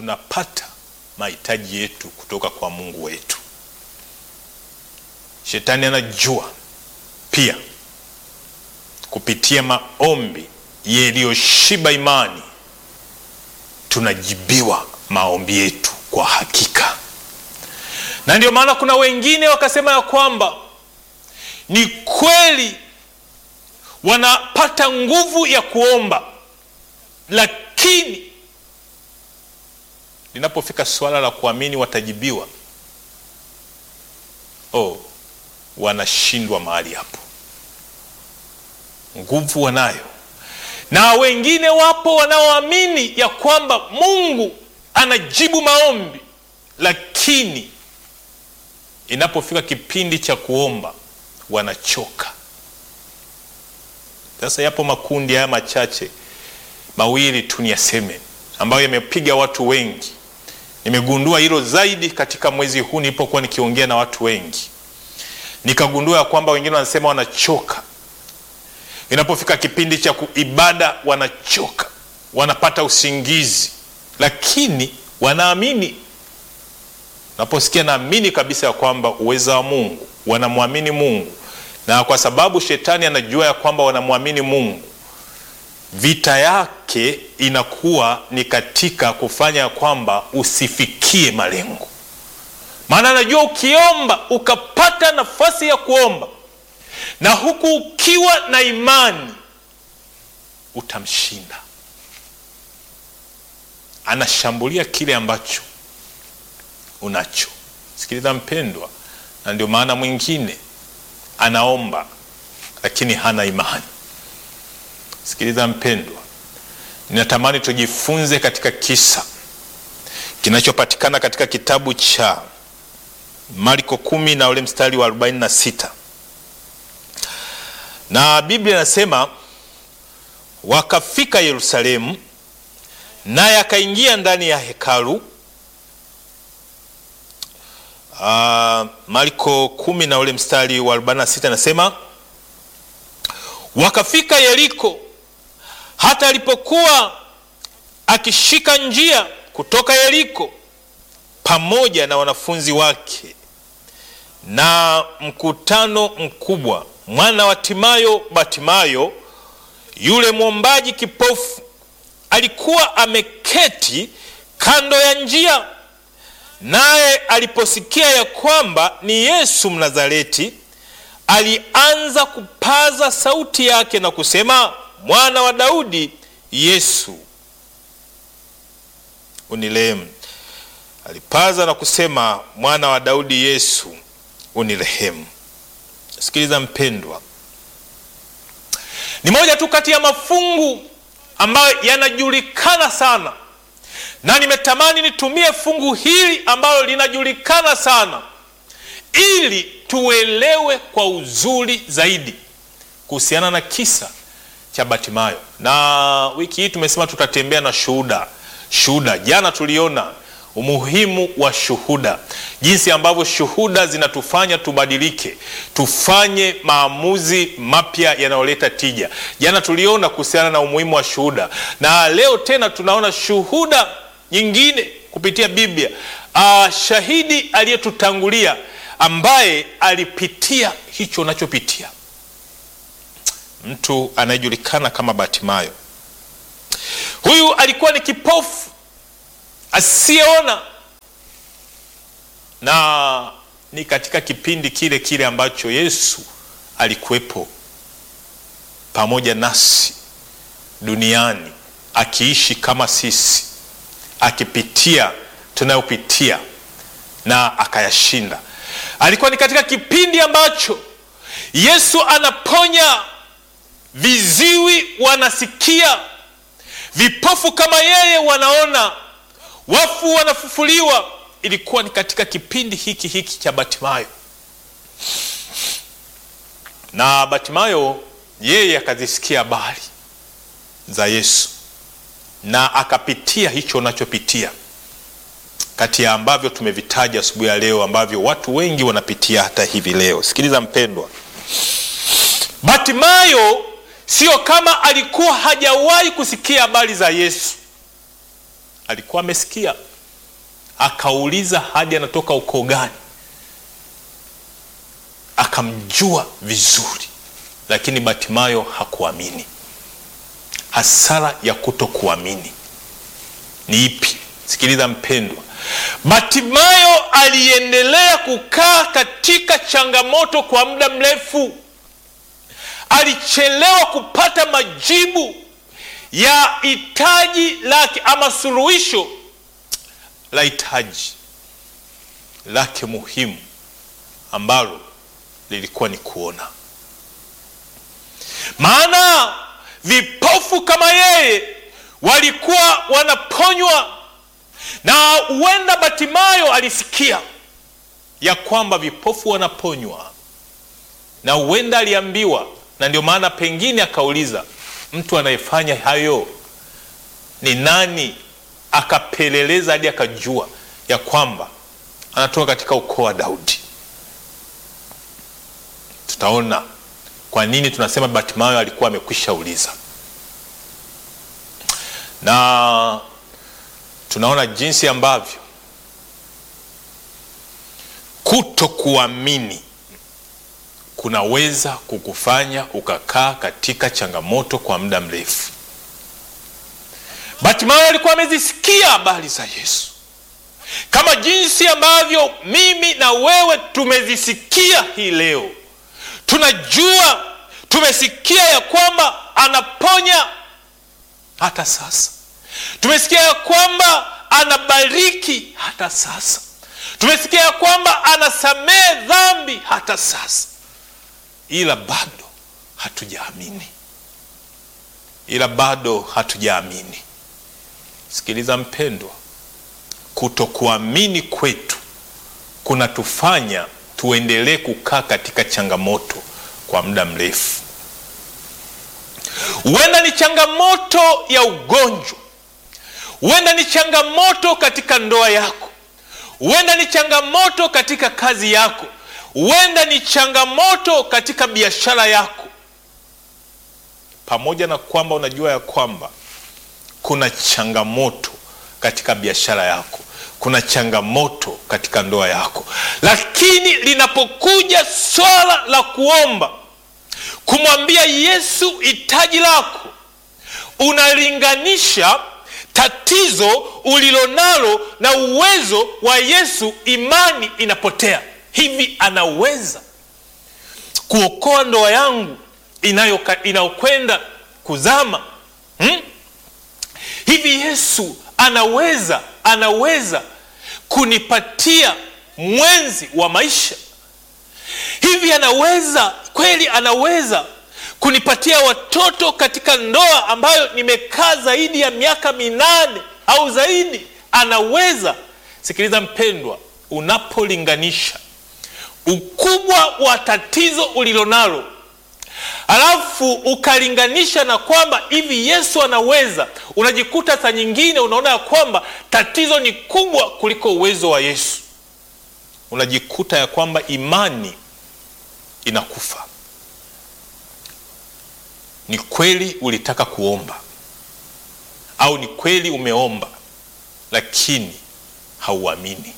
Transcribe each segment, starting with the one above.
tunapata mahitaji yetu kutoka kwa Mungu wetu. Shetani anajua pia kupitia maombi yaliyoshiba imani tunajibiwa maombi yetu kwa hakika, na ndio maana kuna wengine wakasema ya kwamba ni kweli wanapata nguvu ya kuomba, lakini linapofika suala la kuamini watajibiwa, oh, wanashindwa mahali hapo. Nguvu wanayo, na wengine wapo wanaoamini ya kwamba Mungu anajibu maombi, lakini inapofika kipindi cha kuomba wanachoka. Sasa yapo makundi haya machache mawili tu niyaseme, ambayo yamepiga watu wengi. Nimegundua hilo zaidi katika mwezi huu nilipokuwa nikiongea na watu wengi, nikagundua ya kwamba wengine wanasema wanachoka inapofika kipindi cha kuibada, wanachoka, wanapata usingizi, lakini wanaamini. Naposikia naamini kabisa ya kwamba uweza wa Mungu, wanamwamini Mungu, na kwa sababu shetani anajua ya kwamba wanamwamini Mungu, vita yake inakuwa ni katika kufanya ya kwamba usifikie malengo, maana anajua ukiomba ukapata nafasi ya kuomba na huku ukiwa na imani utamshinda. Anashambulia kile ambacho unacho. Sikiliza mpendwa, na ndio maana mwingine anaomba lakini hana imani. Sikiliza mpendwa, ninatamani tujifunze katika kisa kinachopatikana katika kitabu cha Marko kumi na ule mstari wa 46 na Biblia inasema wakafika Yerusalemu, naye akaingia ndani ya hekalu. Uh, Marko kumi na ule mstari wa 46 anasema wakafika Yeriko, hata alipokuwa akishika njia kutoka Yeriko pamoja na wanafunzi wake na mkutano mkubwa mwana wa Timayo Batimayo, yule mwombaji kipofu, alikuwa ameketi kando ya njia. Naye aliposikia ya kwamba ni Yesu Mnazareti, alianza kupaza sauti yake na kusema, mwana wa Daudi, Yesu unirehemu. Alipaza na kusema, mwana wa Daudi, Yesu unirehemu. Sikiliza mpendwa, ni moja tu kati ya mafungu ambayo yanajulikana sana, na nimetamani nitumie fungu hili ambalo linajulikana sana ili tuelewe kwa uzuri zaidi kuhusiana na kisa cha Batimayo. Na wiki hii tumesema tutatembea na shuhuda. Shuhuda jana tuliona umuhimu wa shuhuda, jinsi ambavyo shuhuda zinatufanya tubadilike, tufanye maamuzi mapya yanayoleta tija. Jana tuliona kuhusiana na umuhimu wa shuhuda, na leo tena tunaona shuhuda nyingine kupitia Biblia. Uh, shahidi aliyetutangulia ambaye alipitia hicho unachopitia, mtu anayejulikana kama Batimayo. Huyu alikuwa ni kipofu asiyeona na ni katika kipindi kile kile ambacho Yesu alikuwepo pamoja nasi duniani akiishi kama sisi, akipitia tunayopitia na akayashinda. Alikuwa ni katika kipindi ambacho Yesu anaponya viziwi, wanasikia, vipofu kama yeye wanaona wafu wanafufuliwa. Ilikuwa ni katika kipindi hiki hiki cha Batimayo, na Batimayo yeye akazisikia habari za Yesu na akapitia hicho unachopitia, kati ya ambavyo tumevitaja asubuhi ya leo, ambavyo watu wengi wanapitia hata hivi leo. Sikiliza mpendwa, Batimayo sio kama alikuwa hajawahi kusikia habari za Yesu alikuwa amesikia akauliza hadi anatoka ukoo gani, akamjua vizuri, lakini Batimayo hakuamini. Hasara ya kutokuamini ni ipi? Sikiliza mpendwa, Batimayo aliendelea kukaa katika changamoto kwa muda mrefu. Alichelewa kupata majibu ya hitaji lake ama suluhisho la hitaji lake muhimu ambalo lilikuwa ni kuona. Maana vipofu kama yeye walikuwa wanaponywa, na huenda Batimayo alisikia ya kwamba vipofu wanaponywa, na huenda aliambiwa, na ndio maana pengine akauliza mtu anayefanya hayo ni nani? Akapeleleza hadi akajua ya kwamba anatoka katika ukoo wa Daudi. Tutaona kwa nini tunasema Batimayo alikuwa amekwisha uliza, na tunaona jinsi ambavyo kutokuamini kunaweza kukufanya ukakaa katika changamoto kwa muda mrefu. Batimayo alikuwa amezisikia habari za Yesu kama jinsi ambavyo mimi na wewe tumezisikia hii leo. Tunajua, tumesikia ya kwamba anaponya hata sasa, tumesikia ya kwamba anabariki hata sasa, tumesikia ya kwamba anasamehe dhambi hata sasa ila bado hatujaamini, ila bado hatujaamini. Sikiliza mpendwa, kutokuamini kwetu kunatufanya tuendelee kukaa katika changamoto kwa muda mrefu. Huenda ni changamoto ya ugonjwa, huenda ni changamoto katika ndoa yako, huenda ni changamoto katika kazi yako huenda ni changamoto katika biashara yako. Pamoja na kwamba unajua ya kwamba kuna changamoto katika biashara yako, kuna changamoto katika ndoa yako, lakini linapokuja swala la kuomba, kumwambia Yesu hitaji lako, unalinganisha tatizo ulilonalo na uwezo wa Yesu, imani inapotea. Hivi anaweza kuokoa ndoa yangu inayokwenda kuzama hmm? Hivi Yesu anaweza anaweza kunipatia mwenzi wa maisha? Hivi anaweza kweli, anaweza kunipatia watoto katika ndoa ambayo nimekaa zaidi ya miaka minane au zaidi? Anaweza. Sikiliza mpendwa, unapolinganisha ukubwa wa tatizo ulilonalo alafu ukalinganisha na kwamba hivi Yesu anaweza, unajikuta saa nyingine unaona ya kwamba tatizo ni kubwa kuliko uwezo wa Yesu. Unajikuta ya kwamba imani inakufa. Ni kweli ulitaka kuomba au ni kweli umeomba, lakini hauamini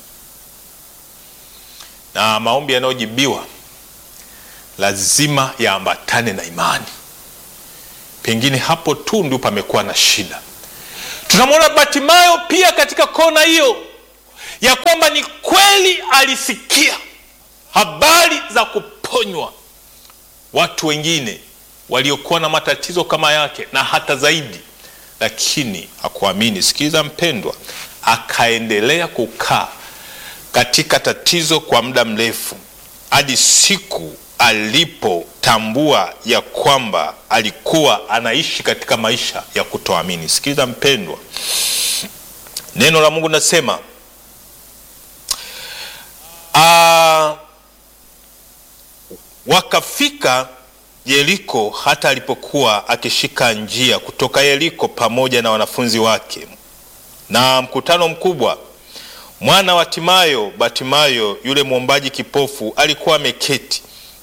na maombi yanayojibiwa lazima yaambatane na imani. Pengine hapo tu ndio pamekuwa na shida. Tunamwona Batimayo pia katika kona hiyo ya kwamba ni kweli alisikia habari za kuponywa watu wengine waliokuwa na matatizo kama yake na hata zaidi, lakini hakuamini. Sikiliza mpendwa, akaendelea kukaa katika tatizo kwa muda mrefu hadi siku alipotambua ya kwamba alikuwa anaishi katika maisha ya kutoamini. Sikiliza mpendwa, neno la Mungu nasema wakafika Yeriko, hata alipokuwa akishika njia kutoka Yeriko pamoja na wanafunzi wake na mkutano mkubwa mwana wa Timayo, Batimayo yule mwombaji kipofu, alikuwa ameketi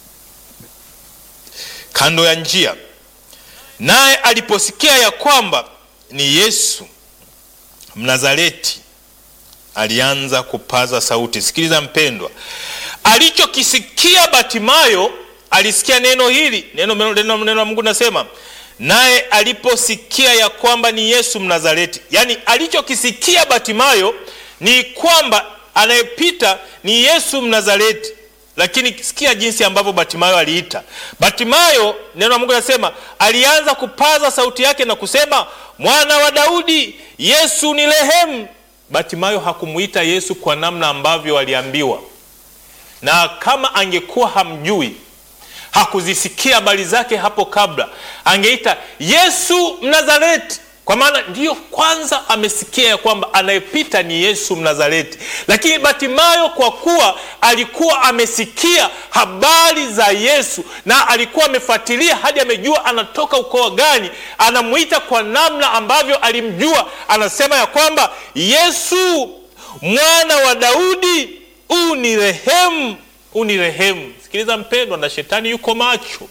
kando ya njia. Naye aliposikia ya kwamba ni Yesu Mnazareti, alianza kupaza sauti. Sikiliza mpendwa, alichokisikia Batimayo, alisikia neno hili, neno, neno, neno, neno la Mungu nasema naye aliposikia ya kwamba ni Yesu Mnazareti. Yaani alichokisikia Batimayo ni kwamba anayepita ni Yesu Mnazareti, lakini sikia jinsi ambavyo Batimayo aliita. Batimayo, neno la Mungu nasema alianza kupaza sauti yake na kusema, mwana wa Daudi, Yesu ni rehemu. Batimayo hakumuita Yesu kwa namna ambavyo aliambiwa, na kama angekuwa hamjui hakuzisikia habari zake hapo kabla, angeita Yesu Mnazareti, kwa maana ndiyo kwanza amesikia ya kwamba anayepita ni Yesu Mnazareti. Lakini Batimayo kwa kuwa alikuwa amesikia habari za Yesu na alikuwa amefuatilia hadi amejua anatoka ukoo gani, anamwita kwa namna ambavyo alimjua, anasema ya kwamba Yesu mwana wa Daudi, unirehemu, unirehemu. Sikiliza mpendwa, na shetani yuko macho.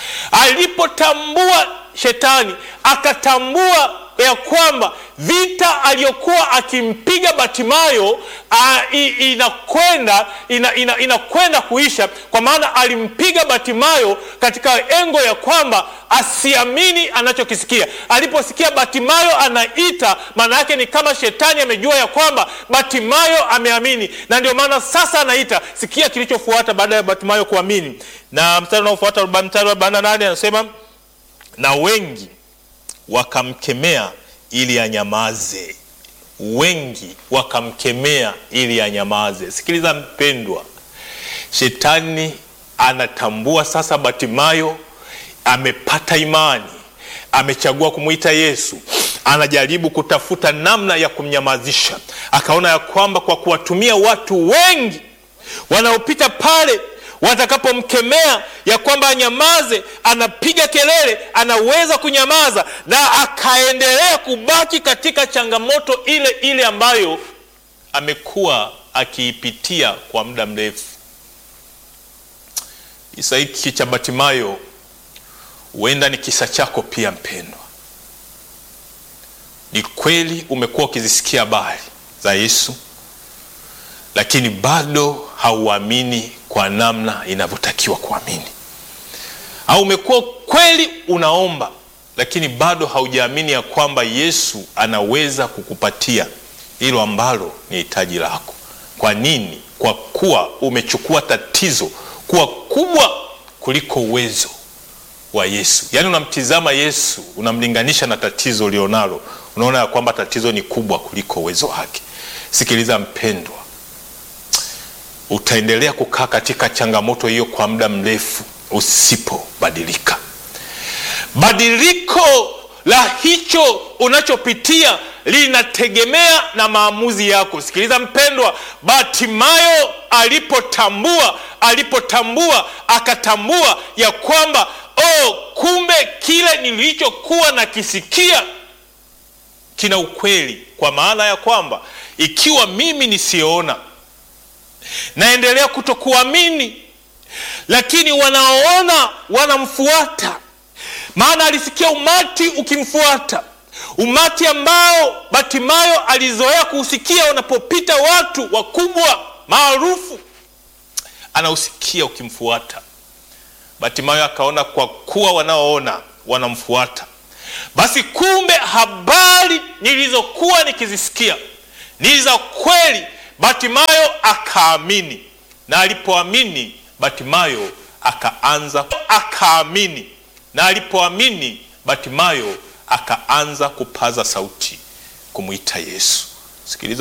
Alipotambua shetani, akatambua ya kwamba vita aliyokuwa akimpiga Batimayo inakwenda ina, ina, inakwenda kuisha, kwa maana alimpiga Batimayo katika engo ya kwamba asiamini anachokisikia. Aliposikia Batimayo anaita, maana yake ni kama shetani amejua ya kwamba Batimayo ameamini, na ndio maana sasa anaita. Sikia kilichofuata baada ya Batimayo kuamini, na mstari unaofuata, mstari wa arobaini na nane anasema na wengi wakamkemea ili anyamaze. Wengi wakamkemea ili anyamaze. Sikiliza mpendwa, shetani anatambua sasa Batimayo amepata imani, amechagua kumwita Yesu, anajaribu kutafuta namna ya kumnyamazisha. Akaona ya kwamba kwa kuwatumia watu wengi wanaopita pale watakapomkemea ya kwamba anyamaze, anapiga kelele, anaweza kunyamaza, na akaendelea kubaki katika changamoto ile ile ambayo amekuwa akiipitia kwa muda mrefu. Kisa hiki cha Batimayo huenda ni kisa chako pia, mpendwa. Ni kweli umekuwa ukizisikia habari za Yesu, lakini bado hauamini kwa namna inavyotakiwa kuamini, au umekuwa kweli unaomba, lakini bado haujaamini ya kwamba Yesu anaweza kukupatia hilo ambalo ni hitaji lako. Kwa nini? Kwa kuwa umechukua tatizo kuwa kubwa kuliko uwezo wa Yesu. Yaani unamtizama Yesu, unamlinganisha na tatizo ulionalo, unaona ya kwamba tatizo ni kubwa kuliko uwezo wake. Sikiliza mpendwa, utaendelea kukaa katika changamoto hiyo kwa muda mrefu usipobadilika. Badiliko la hicho unachopitia linategemea na maamuzi yako. Sikiliza mpendwa, Batimayo alipotambua alipotambua akatambua ya kwamba oh, kumbe kile nilichokuwa nakisikia kina ukweli, kwa maana ya kwamba ikiwa mimi nisiona naendelea kutokuamini, lakini wanaoona wanamfuata. Maana alisikia umati ukimfuata, umati ambao Batimayo alizoea kuusikia wanapopita watu wakubwa maarufu, anausikia ukimfuata. Batimayo akaona kwa kuwa wanaoona wanamfuata, basi kumbe habari nilizokuwa nikizisikia ni za kweli. Batimayo akaamini, na alipoamini Batimayo akaanza akaamini, na alipoamini Batimayo akaanza kupaza sauti kumwita Yesu. Sikiliza.